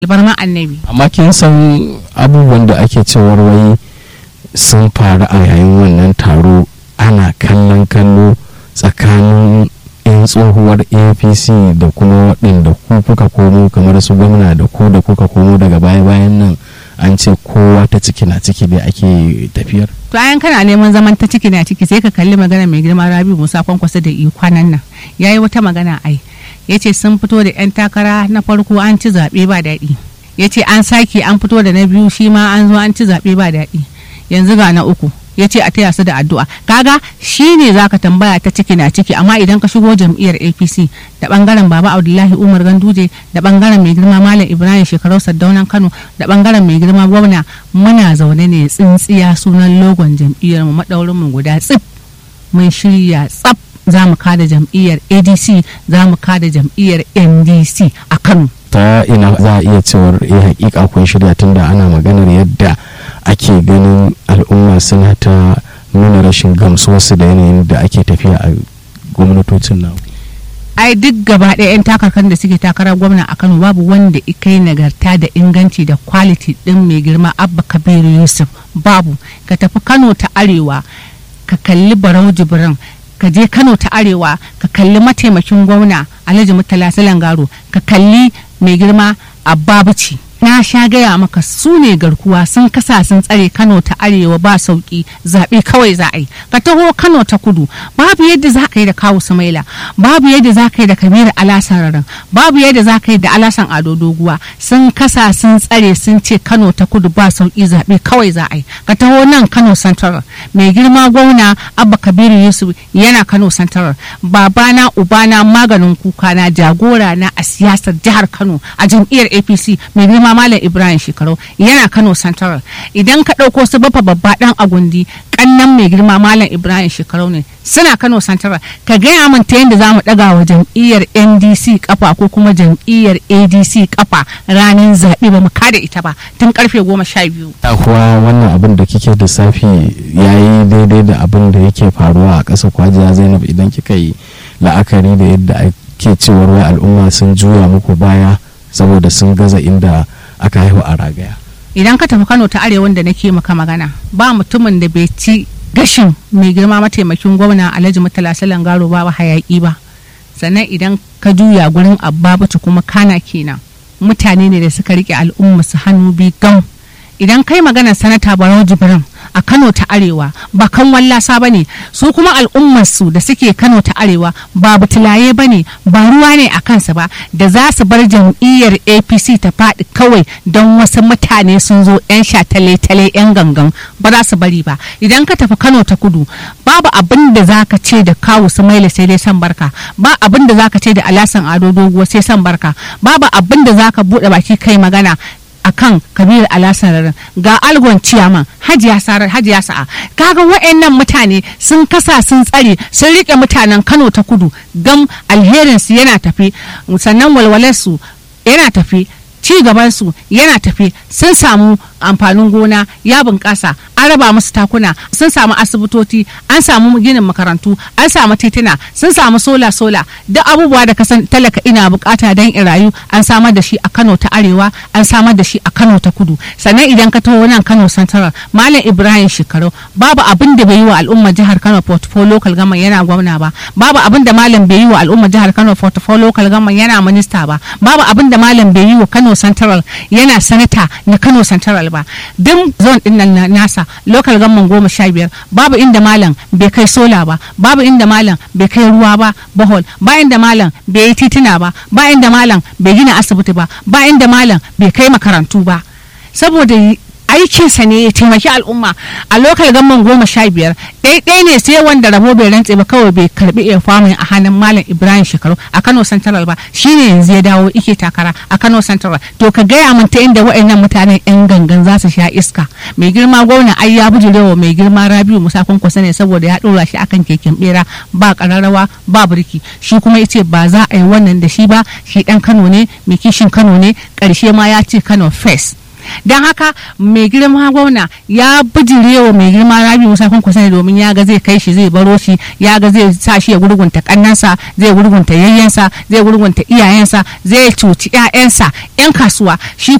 albarma annabi amma kin san abubuwan da ake cewar wai sun faru a yayin wannan taro ana kallon kallo tsakanin 'yan tsohuwar apc da kuma waɗanda ku kuka komo kamar su gwamna da ku da kuka komo daga baya-bayan nan an ce kowa ta ciki na ciki dai ake tafiyar to ayan kana neman zaman ta ciki na ciki sai ka kalli magana mai girma rabi musa kwankwasa da kwanan nan yayi wata magana ai ya ce sun fito da 'yan takara na farko an ci zaɓe ba daɗi ya ce an sake an fito da na biyu shi ma an zo an ci zaɓe ba daɗi yanzu ga na uku ya ce a taya su da addu'a kaga shi ne za ka tambaya ta ciki na ciki amma idan ka shigo jam'iyyar apc da bangaren baba abdullahi umar ganduje da bangaren mai girma malam ibrahim shekarau saddaunan kano da bangaren mai girma gwamna muna zaune ne tsintsiya sunan logon jam'iyyar mu madaurin mu guda tsif mun shirya tsaf za mu kada jam'iyyar adc za mu kada jam'iyyar ndc a kano ta ina za a iya cewar eh hakika kun shirya tunda ana maganar yadda ake ganin al'umma suna ta nuna rashin gamsuwarsu da yanayin da ake tafiya a gwamnatocin nan ai duk gaba ɗaya 'yan takarkar da suke takarar gwamna a kano babu wanda kai nagarta da inganci da quality ɗin mai girma abba kabiru yusuf babu ka tafi kano ta arewa ka kalli barau jibrin ka je kano ta arewa ka kalli mataimakin gwamna alhaji murtala salangaro ka kalli mai girma abbabuci na sha gaya maka su ne garkuwa sun kasa sun tsare kano ta arewa ba sauki zaɓe kawai za a yi ka taho kano ta kudu babu yadda za ka yi da kawu samaila babu yadda za ka yi da kabiru alasan rarin babu yadda za ka yi da alasan ado doguwa sun kasa sun tsare sun ce kano ta kudu ba sauki zaɓe kawai za a yi ka taho nan kano central mai girma gwamna abba kabiru yusuf yana kano central babana ubana maganin kuka na jagora na a siyasar jihar kano a jam'iyyar apc mai girma malam ibrahim shekaru yana kano central idan ka ɗauko su bafa babba ɗan agundi kannan mai girma malam ibrahim shekaru ne suna kano central ka gaya min ta yadda za mu ɗaga wa jam'iyyar ndc kafa ko kuma jam'iyyar adc kafa ranar zaɓe ba mu kada ita ba tun karfe goma sha biyu. kuwa wannan abin da kike da safi ya yi daidai da abin da yake faruwa a ƙasa kwajiya zainab idan kika yi la'akari da yadda ake cewar wai al'umma sun juya muku baya saboda sun gaza inda aka haihu a ragaya idan ka tafi kano ta arewa da nake maka magana ba mutumin da bai ci gashin mai girma mataimakin gwamna alhaji murtala salan garo ba hayaki ba sannan idan ka juya gurin abba kuma kana kenan mutane ne da suka rike al'umma su hannu bi gam idan kai magana sanata barau jibrin a kano ta arewa ba kan wallasa ba ne su kuma al'ummarsu da suke kano ta arewa ba butulaye ba ne ba ruwa ne a kansa ba da za su bar jam'iyyar apc ta faɗi kawai don wasu mutane sun zo 'yan shatale-tale 'yan gangan ba za su bari ba idan ka tafi kano ta kudu babu abin da za ka ce da kawu su maila sai dai san barka ba abin da za ka ce da alasan ado doguwa sai san barka babu abin da za ka buɗe baki kai magana akan kabiru alasararin ga algon ciyaman hajiya sarar hajiya sa'a kaga wa'annan mutane sun kasa sun tsare sun rike mutanen kano ta kudu gam alherinsu yana tafi sannan walwalarsu yana tafi ci gabansu yana tafi sun samu amfanin gona ya bunƙasa an raba musu takuna sun samu asibitoci an samu ginin makarantu an samu tituna sun samu sola sola duk abubuwa da kasan talaka ina bukata don in rayu an samar da shi a kano ta arewa an samar da shi a kano ta kudu sannan idan ka taho nan kano central malam ibrahim shekaru babu abin da bai yi wa al'ummar jihar kano portfolio local government yana gwamna ba babu abin da malam bai yi wa al'ummar jihar kano portfolio local government yana minista ba babu abin da malam bai yi wa kano central yana sanata na kano central ba duk zone din nan nasa local government goma sha biyar babu inda malam bai kai sola ba babu inda malam bai kai ruwa ba bohol ba inda malam bai yi tituna ba ba inda malam bai gina asibiti ba ba inda malam bai kai makarantu ba saboda aikinsa ne ya taimaki al'umma a lokal gamman goma sha biyar ɗaiɗai ne sai wanda rabo bai rantse ba kawai bai karbi iya famin a hannun malam ibrahim shekaru a kano central ba shine yanzu ya dawo ike takara a kano central to ka gaya min ta inda wa'annan mutanen yan gangan za su sha iska mai girma gwamna ai ya bujurewa mai girma rabiu musa kwankwasa ne saboda ya ɗora shi akan keken bera ba kararrawa ba birki shi kuma ya ce ba za a yi wannan da shi ba shi ɗan kano ne mai kishin kano ne ƙarshe ma ya ce kano first don haka mai girma gwamna ya bijirewa mai girma rabi musa kwankwasa domin ya ga zai kai shi zai baro shi ya ga zai sa shi ya gurgunta kannansa zai gurgunta yayyensa zai gurgunta iyayensa zai cuci 'ya'yansa 'yan kasuwa shi